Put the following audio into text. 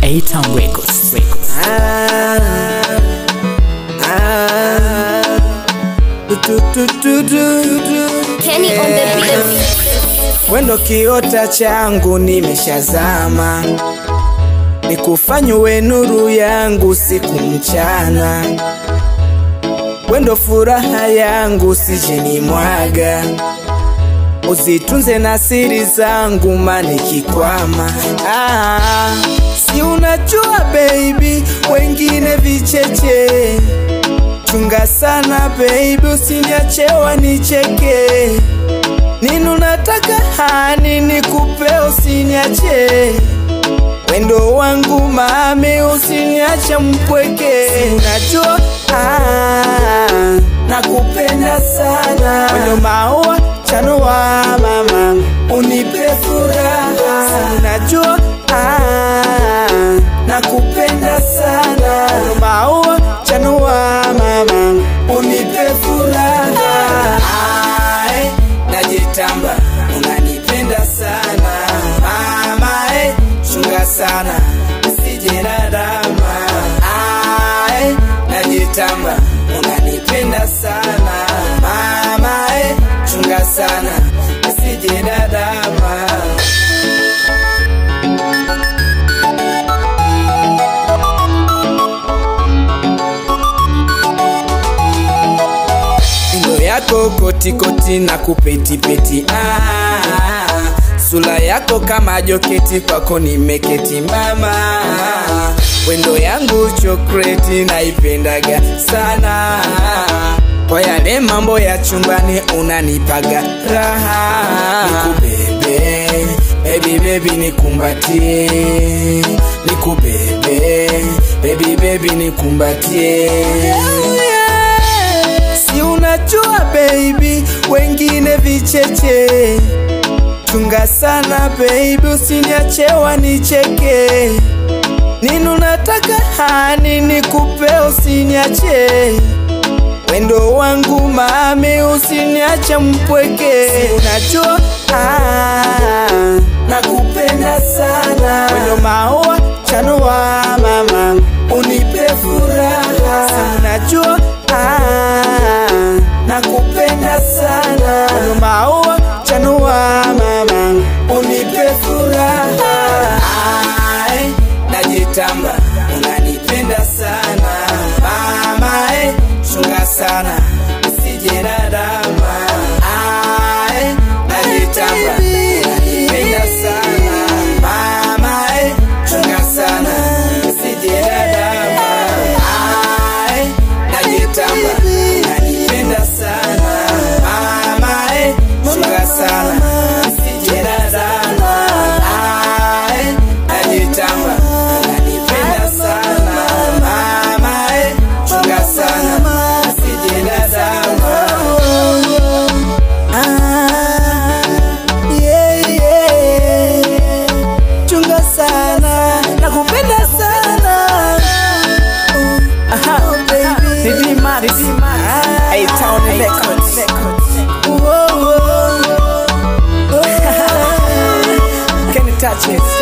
A-Town Records. Records. Ah, ah, du, du, du, du, du. Kenny on the beat. Wendo kiota changu nimeshazama, nikufanye uwe nuru yangu siku mchana. Wendo furaha yangu sije mwaga, uzitunze na siri zangu manikikwama. Ah, si unajua baby, wengine vicheche chunga sana baby, usiniachewa nicheke nini unataka hani nikupe usiniache wendo wangu mami usiniache mpweke unajua ah, nakupenda sana wendo maua chanua mama unipe furaha unajua ah, nakupenda sana wendo maua chanua mama unipe furaha Ai, najitamba unanipenda sana mama eh, chunga sana usije na dama Ai, najitamba unanipenda sana mama eh, chunga sana usije na dama Ndo yako kotikoti na kupetipeti ah, sula yako kama joketi kwako nimeketi mama wendo yangu chokreti naipendaga sana kwa yale mambo ya chumbani unanipaga raha nikubebe baby baby nikumbatie nikubebe baby baby nikumbatie si unajua baby, wengine vicheche. Chunga sana baby, usiniachewa nicheke. Nini unataka hani nikupe, usiniache wendo wangu mami, usiniache mpweke. Si unajua ah, nakupenda sana wendo maua chanua mama, unipe furaha. Si unajua ah, nakupenda sana wendo maua chanua mama, unipe furaha. Ai, najitamba unanipenda sana mama eh, chunga sana usije na dama Ai, najitamba unanipenda sana mama eh, chunga sana usije na dama Ai, najitamba unanipenda sana mama eh, chunga sana usije na dama Ai, najitamba unanipenda sana mama eh, chunga sana usije na dama Ah, yeah, yeah. Chunga sana, nakupenda sana. Aha, baby. Ridima, Ridima. Ah, A-Town Records. Whoa, whoa. Can you touch it?